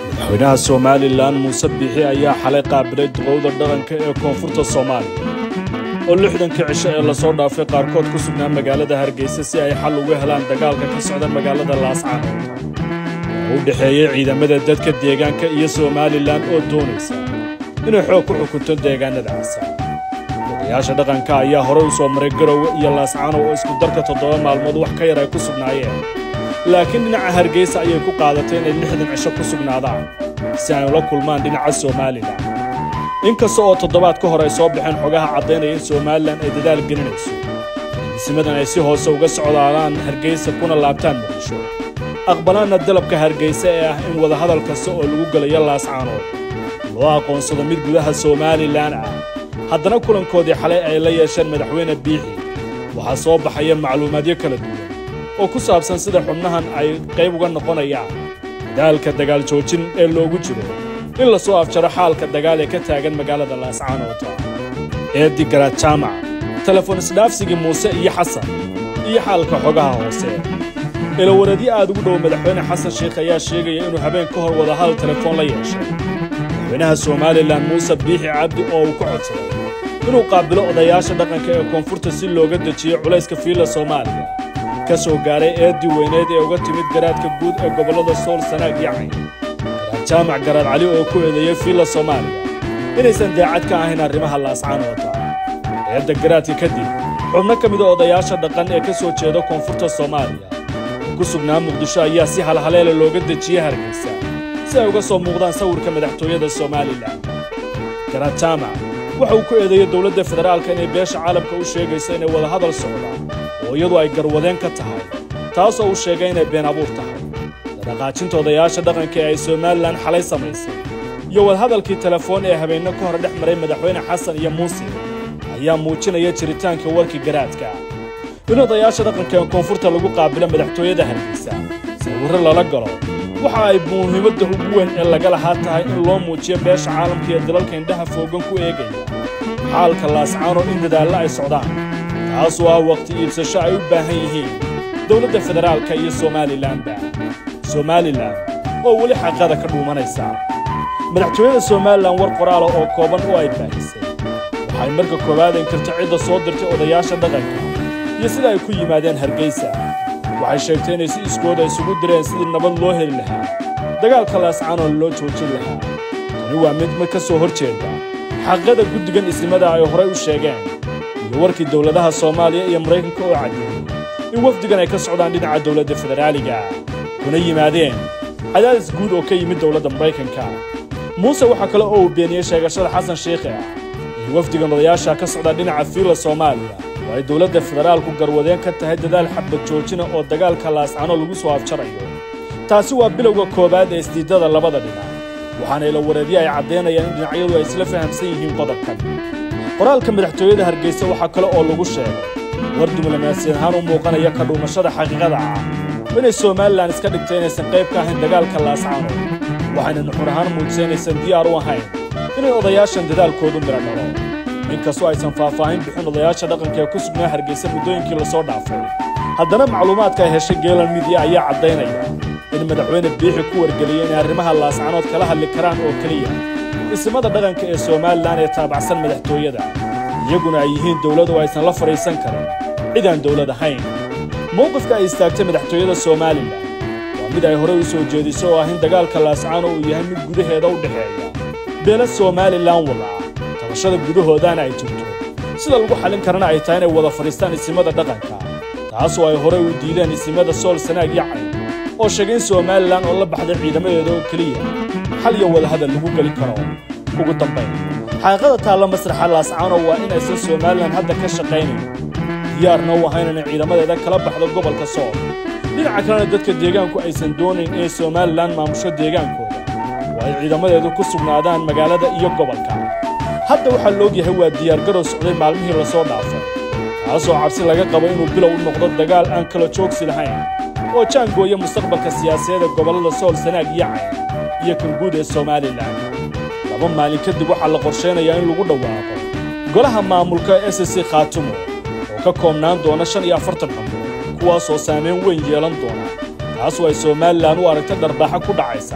madaxweynaha somalilan muuse biixi ayaa xalay qaabilay duqowda dhaqanka ee koonfurta soomaaliya oo lixdankii cisho ee lasoo dhaafay qaarkood ku sugnaa magaalada hargeysa si ay xal uga helaan dagaalka ka socda magaalada laascaanood oo u dhexeeyey ciidamada dadka deegaanka iyo somalilan oo doonaysa inay xoog ku xukunto deegaanadaasa odayaasha dhaqanka ayaa horey u soo maray garowe iyo laascaano oo isku darka toddoba maalmood wax ka yar ay ku sugnaayeen laakiin dhinaca hargeysa ayay ku qaadatay inay lixdan cisho ku sugnaadaan si ay ula kulmaan dhinaca somalilan inkasta oo toddobaad ka hor ay soo baxeen xogaha caddaynaya in somalilan ay dadaal gelinayso dhismadan ay si hoose uga socdaadaan hargeysa kuna laabtaan muqdisho aqbalaanna dalabka hargeysa ee ah in wadahadal kasta oo lagu gelayo laascaanood loo aqoonsado mid gudaha somalilan ah haddana kulankoodii xalay ay la yeesheen madaxweyne biixi waxaa soo baxaya macluumaadyo kala duwan oo ku saabsan sida xubnahan ay qayb uga noqonayaan daalka dagaal joojin ee loogu jiro in la soo afjaro xaalka dagaal ee ka taagan magaalada laascaanoota eeddi garaad jaamac telefoon isdhaafsigii muuse iyo xasan iyo xaalka xogaha hoose ilawareedyo aad ugu dhow madaxweyne xasan sheikh ayaa sheegaya inuu habeen ka hor wadahadal telefoon la yeeshay madaxweynaha somalilan muuse biixi cabdi oo uu ka codsaday inuu qaabilo odayaasha dhaqanka ee koonfurta si looga dejiyo culayska fiilla soomaaliya ka soo gaaray eeddii weyneed ee uga timid garaadka guud ee gobollada sool sanaag iyo cayn garaad jaamac garaad cali oo ku eedeeyey fiilla soomaaliya inaysan daacad ka ahayn arrimaha laascaanoota eedda garaadka kadib xubno ka mida odayaasha dhaqan ee ka soo jeeda koonfurta soomaaliya oo ku sugnaa muqdisho ayaa si halhaleela looga dejiyey hargeysa si ay uga soo muuqdaan sawirka madaxtooyada somalilan garaad jaamac waxa uu ku eedeeyey dowladda federaalka inay beesha caalamka u sheegayso inay wadahadal socdaan oo iyadu ay garwadeen ka tahay taasoo uu sheegay inay been abuur tahay dhaqaajinta odayaasha dhaqanka ee ay somalilan xalay samaysay iyo wadahadalkii telefoon ee habeenno ka hor dhex maray madaxweyne xasan iyo muuse ayaa muujinaya jiritaanka warkii garaadka in odayaasha dhaqanka ee koonfurta lagu qaabilo madaxtooyada hargeysa sawirro lala galo waxa ay muhiimadda ugu weyn ee laga lahaa tahay in loo muujiyo beesha caalamka iyo dalalka indhaha foogan ku eegaya xaalka laascaano in dadaallo ay socdaan taasoo ah waqti iibsasho ay u baahan yihiin dowladda federaalka iyo somalilanba somalilan oo weli xaqada ka dhuumanaysa madaxtooyada somalilan war qoraala oo kooban oo ay baahisay waxay marka koowaad inkirto cidda soo dirtay odayaasha dhaqanka iyo sida ay ku yimaadeen hargeysa waxay sheegtay inay si iskooda isugu direen sidii nabad loo heli lahaa dagaalka laascaanoon loo joojin lahaa tani waa mid mid ka soo hor jeeda xaqada guddigan isnimada ay horay u sheegeen iyo warkii dowladaha soomaaliya iyo maraykanka oo caddeeyey in wafdigan ay ka socdaan dhinaca dowladda federaaliga kuna yimaadeen cadaadis guud oo ka yimid dowladda maraykanka muuse waxaa kale oo uu beeniyey sheegashada xasan sheikhe ah in wafdigan odayaasha ka socda dhinaca fiilla soomaaliya oo ay dowladda federaalku garwadeen ka tahay dadaal xabad joojina oo dagaalka laascano lagu soo afjarayo taasi waa bilowga koowaad ee isdiidada labada dhinac waxaana ilawareedyo ay caddaynayaan in dhinacyadu ay isla fahamsan yihiin qodobkan qoraalka madaxtooyada hargeysa waxaa kale oo lagu sheegay war diblomaasiyan ahaan u muuqanaya ka dhuumashada xaqiiqada ah inay somalilan iska dhigtay inaysan qayb ka ahayn dagaalka laascaano waxayna nuxur ahaan muujisay inaysan diyaar u ahayn inay odayaashan dadaalkoodu midho dhalo inkastoo aysan faahfaahin bixin odayaasha dhaqanka ee ku sugnaa hargeysa muddooyinkii lasoo dhaafay haddana macluumaadka ay heshay geelan midiya ayaa caddaynaya in madaxweyne biixi ku wargeliyey inay arrimaha laascanood kala hadli karaan oo keliya isimada dhaqanka ee somalilan ee taabacsan madaxtooyada iyaguna ay yihiin dowlad oo aysan la fadhiisan karin cid aan dowlad ahayn mowqifka ay istaagtay madaxtooyada somalilan waa mid ay horey u soo jeediso oo ah in dagaalka laascaano uu yahay mid gudaheeda u dhexeeya beela somalilan wada ah tabashada gudahoodana ay jirto sida lagu xallin karana ay tahay inay wada fadhiistaan isimada dhaqanka taasoo ay horey u diideen isimada sool sanaag iyo cayn oo sheegay in somalilan oo la baxday ciidamadeeda oo keliya xal iyo wadahadal lagu geli karo ugu dambayn xaqiiqada taalla masraxa laascaano waa inaysan somalilan hadda ka shaqaynayn diyaarna u ahayn inay ciidamadeeda kala baxdo gobolka sool dhinaca kalena dadka deegaanku aysan doonayn inay somalilan maamusho deegaankooda oo ay ciidamadeedu ku sugnaadaan magaalada iyo gobolka hadda waxaa loogyahay waa diyaargarow socday maalmihii lasoo dhaafay kaasoo cabsi laga qabo inuu bilow u noqdo dagaal aan kala joogsi lahayn oo jaangooya mustaqbalka siyaasadeed ee gobollada sool sanaag iyo cayn iyo kan guud ee somalilan laba maalin kadib waxaa la qorshaynayaa in lagu dhawaaqo golaha maamulka s c khaatumo oo ka koobnaan doona shan iyo afartan xubno kuwaasoo saamayn weyn yeelan doona taasoo ay somalilan u aragta dharbaaxa ku dhacaysa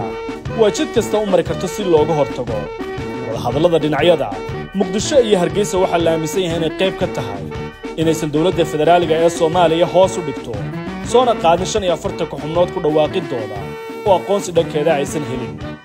waa jid kasta u mari karto si looga hortago wadahadallada dhinacyada muqdisho iyo hargeysa waxaa la aaminsan yahay inay qayb ka tahay inaysan dowladda federaaliga ee soomaaliya hoos u dhigto soona qaadin shan iyo afartanka xubnood ku dhawaaqidooda oo aqoonsi dhankeeda aysan helin